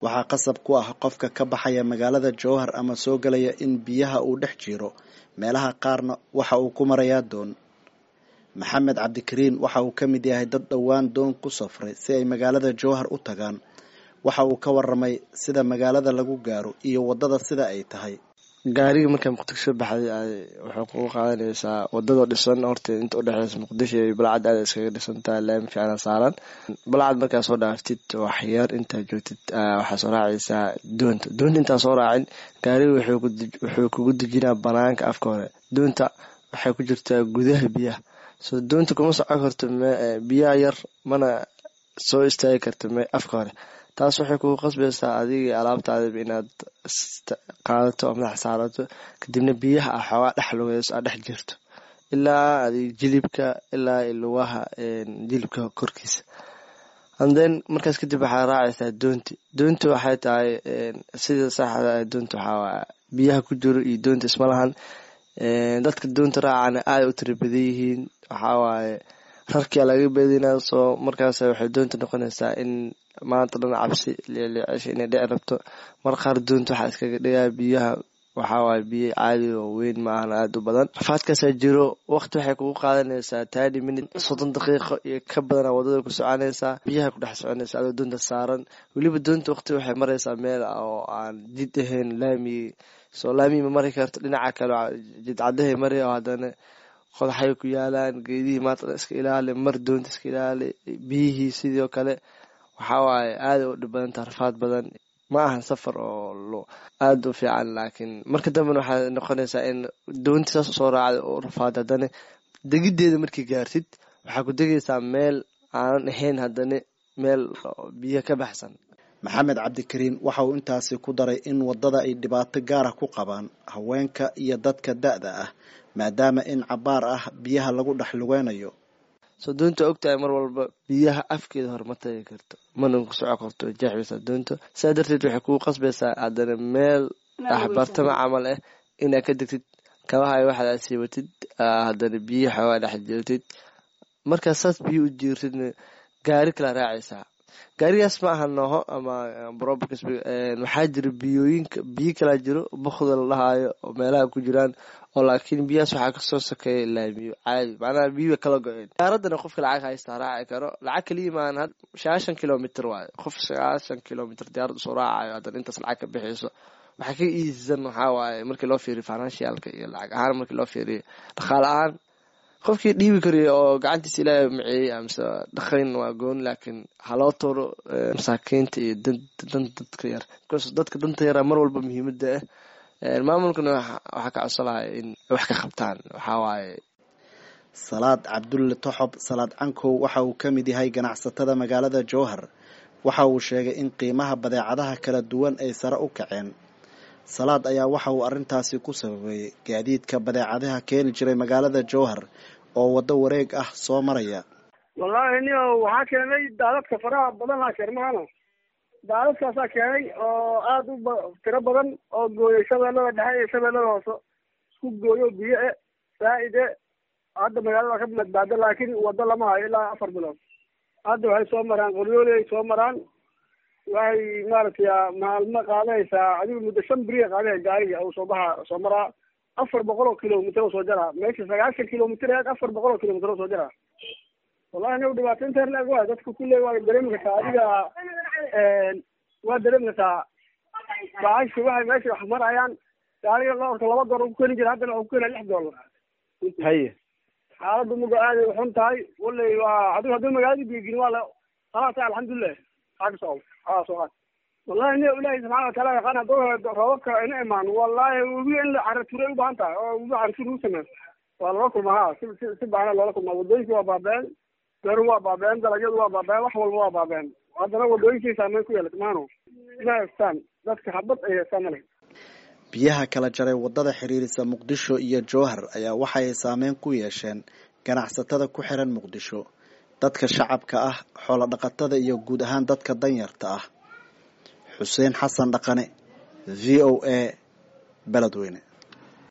waxaa qasab ku ah qofka ka baxaya magaalada jowhar ama soo gelaya in biyaha uu dhex jiro meelaha qaarna waxa uu ku marayaa doon maxamed cabdikariin waxa uu ka mid yahay dad dhowaan doon ku safray si ay magaalada jowhar u tagaan waxa uu ka waramay sida magaalada lagu gaaro iyo waddada sida ay tahay gaariga markaa muqdisho baxday waxay kugu qaadanaysaa wadadoo dhisan horta inta udhexeysa muqdisho iyo balcad aada iskaga dhisantaha laami fiicana saaran balcad markaa soo dhaaftid waxyar intaa joogtid waxaa soo raacaysaa doonta doonta intaa soo raacin gaariga wuxuu kugu dejinaa banaanka afka hore doonta waxay ku jirtaa gudaha biyaha so doonta kuma socon karto biyaha yar mana soo istaagi karto afka hore taas waxay kugu qasbaysaa adigii alaabtaadaba inaad qaadato oo madax saarato kadibna biyaha ah xoogaa dhex lugeyso aad dhex jirto ilaa adig jilibka ilaa lugaha jilibka korkiisa anden markaas kadib waxaa raacaysaa doonti doonta waxay tahay sida saxda doonta waxaa biyaha ku jiro iyo doonta isma lahan dadka doonta raacana aada u tira badan yihiin waxawaaye rarkia laga badinaa soo markaas waxay doonta noqonaysaa in maanta dhan cabsi leeleecesha inay dhici rabto mar qaar doonta waxaa iskaga dhigaa biyaha waxawaaye biyo caadi oo weyn maahan aada u badan rafaadkaasaa jiro waqti waxay kugu qaadanaysaa tani minut soddon daqiiqo iyo ka badana wadada ku soconaysaa biyaha ku dhex soconaysa adoo doonta saaran weliba doonta waqti waxay maraysaa meel oo aan jid ahayn laami soo laami ma mari karto dhinaca kale jidcadahay mari oo haddana qodaxay ku yaalaan geedihii maanta iska ilaali mar doonta iska ilaali biyihii sidoo kale waxawaaye aada u dhib badanta rafaad badan ma ahan safar oo aada u fiican laakiin marka dambena waxaa noqonaysaa in doonta saas usoo raacda oo rafaad haddana degideeda markii gaartid waxaa ku degaysaa meel aanan ahayn haddana meel biyo ka baxsan maxamed cabdikariin waxa uu intaasi ku daray in waddada ay dhibaato gaara ku qabaan haweenka iyo dadka da-da ah maadaama in cabaar ah biyaha lagu dhex lugeynayo soo doonta ogtahay mar walba biyaha afkeeda hor ma tagi karto mana ku soco karto jeexbaysaa doonta sidaa darteed waxay kugu qasbaysaa haddana meel axbartama camal ah inaad ka degtid kabahay waxaad aad siibatid haddana biyo xoogaa dhex jirtid markaa saas biyo u jiirtidna gaari kala raacaysaa gaarigaas ma aha nooho ama robs waxaa jira biyooyinka biyo kalaa jiro bukda la dhahaayo oo meelaha ku jiraan oo laakiin biyahaas waxaa kasoo sokeeya laamiyo caadi macnaha biyo kala go-een gaaradana qofka lacag haystaa raaci karo lacag kaliya maan sagaashan kilomitr waayo qof sagaashan kilomitr diyaarad usoo raacayo haddana intaas lacag ka bixiyso waxaa ka iisisan waxaa waaye markii loo fiiriyo financialka iyo lacag ahaan markii loo fiiriyo dhaqaale ahaan qofkii dhiibi kariyo oo gacantiisa ilaahay maceeyey amase dhaqayn waa gooni laakiin haloo toro masaakiinta iyo dan dadka yar bcause dadka danta yara mar walba muhiimada ah maamulkana waxaa ka codsolahay in wax ka qabtaan waxaa waaye salaad cabdulle toxob salaad cankow waxa uu ka mid yahay ganacsatada magaalada jowhar waxa uu sheegay in qiimaha badeecadaha kala duwan ay sare u kaceen salaad ayaa waxa uu arrintaasi ku sababeeyey gaadiidka badeecadaha keeni jiray magaalada jowhar oo waddo wareeg ah soo maraya wallaahi nio waxaa keenay daadadka faraha badanaa keermahana daadadkaasaa keenay oo aada u tiro badan oo gooyay shabeellada dhexe iyo shabeellada hoose isku gooyo biyo e saa-ide hadda magaalada ka badbaado laakiin waddo lama hayo ilaa afar bilood hadda waxay soo maraan qoryooli ay soo maraan waxay maaragtay maalmo qaadaysaa adigu muddo shan beriya qaadaya gaariga uu soo baxa soo maraa afar boqol oo kilomitr oo soo jaraa meesha sagaashan kilomitr eed afar boqol oo kilomitr oo soo jaraa wallahi anigu dhibaato inta herlag waay dadka kulle waa dareemi kartaa adiga waa dareemi kartaa baashi waxay meesha wax marayaan gaariga loorka laba dolar ku keeni jira haddana waxu ku keenaya lix dollar haye xaaladdu muga aaday uxun tahay wallay waa adigu haddii magaalada biigin waa la khalaasa alxamdulilah aa kasoo aa soo qaad wallahi ni ilaahi subxana wataala yaqaan hadduu roobabka ina imaan wallahi webi in la caraturay u baahan tahay oo webi caratuur lagu sameeyo waa loola kulmaa ha si si si baana loola kulmaa wadooyinka waa baabeen beeruhu waa baabeen dalagyadu waa baabeen wax walba waa baabeen haddana wadooyinkii saameyn ku yeelata maano ma haystaan dadka habad ay haystaan male biyaha kala jaray waddada xiriirisa muqdisho iyo jowhar ayaa waxay saameyn ku yeesheen ganacsatada ku xiran muqdisho dadka shacabka ah xoolo dhaqatada iyo guud ahaan dadka danyarta ah xuseen xasan dhaqane v o a beledweyne